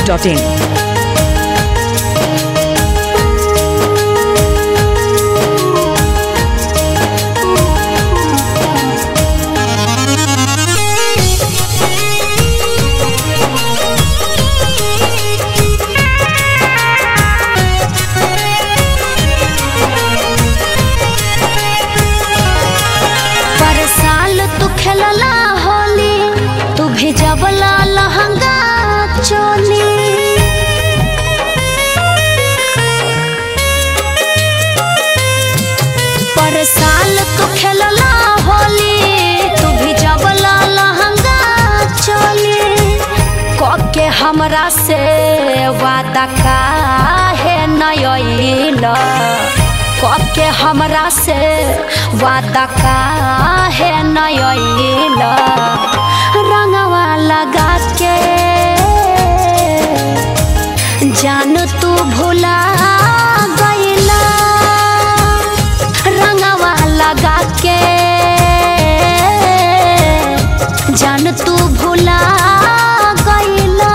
masti.in. पर साल तू खेलला होली तू भेजबला लहंगा चोली पर साल तू खेलला होली तू भेजबला लहंगा चोली कके हमरा से वादा काहे नयला कके हमरा से वादा काहे नयला रंगवा लगा के जान तू भुला गईला रंगवा लगा के जान तू भुला गईला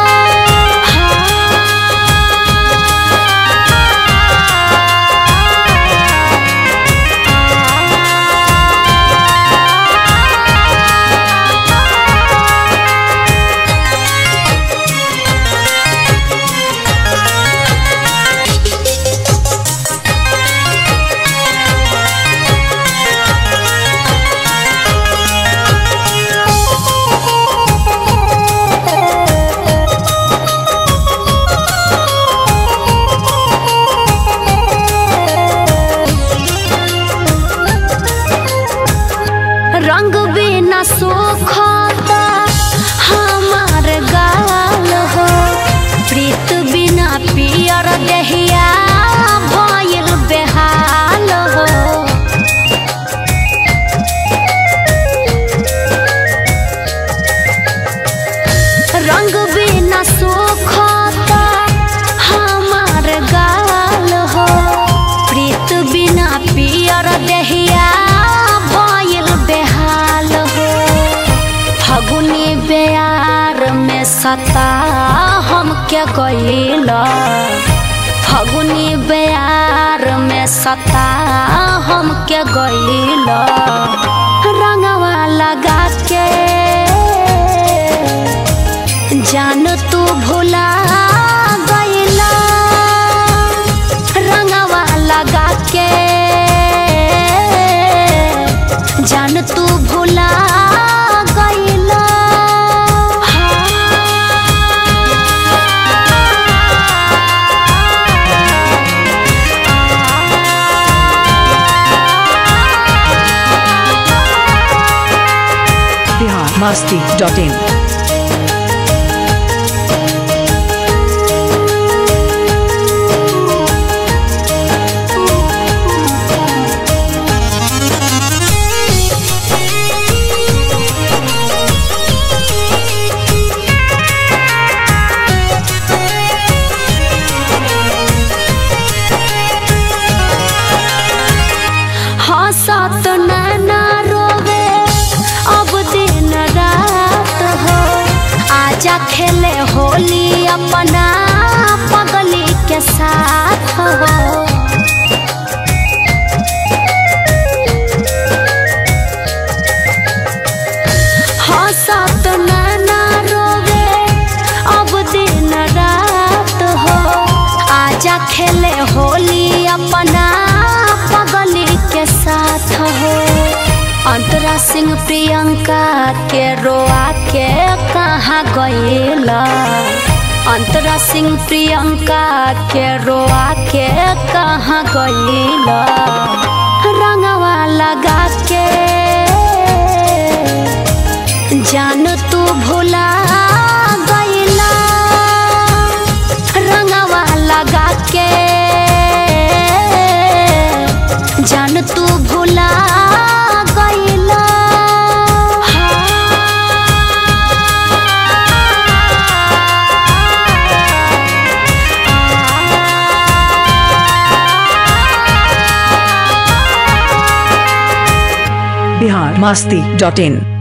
रंग बिना सुखता हमार गाल हो प्रीत बिना पियर दहिया भइल बेहाल हो रंग बिना सुखता हमार गाल हो प्रीत बिना पियर दहिया भइल बेहाल हो फगुनी बेयार में सता हम के गईल फगुनी बेयार में सता हम के गईल रंगवा लगा के जान तू भुला गईला रंगवा लगा के जान तू भुला गईला Bihar masti.in. हंसत नैना रोवे अब दिन रात हो आजा खेले होली अपना पगली के साथ हो हंसत नैना रोवे अब दिन रात हो आजा खेले होली अपना पगली के साथ हो अंतरा सिंह प्रियंका के रोआ के कहाँ गईला अंतरा सिंह प्रियंका के रोआ के कहाँ गईला रंगवा लगा के जान तू भुला गईला रंगवा लगा के जान तू भुला गईला बिहार मस्ती डॉट इन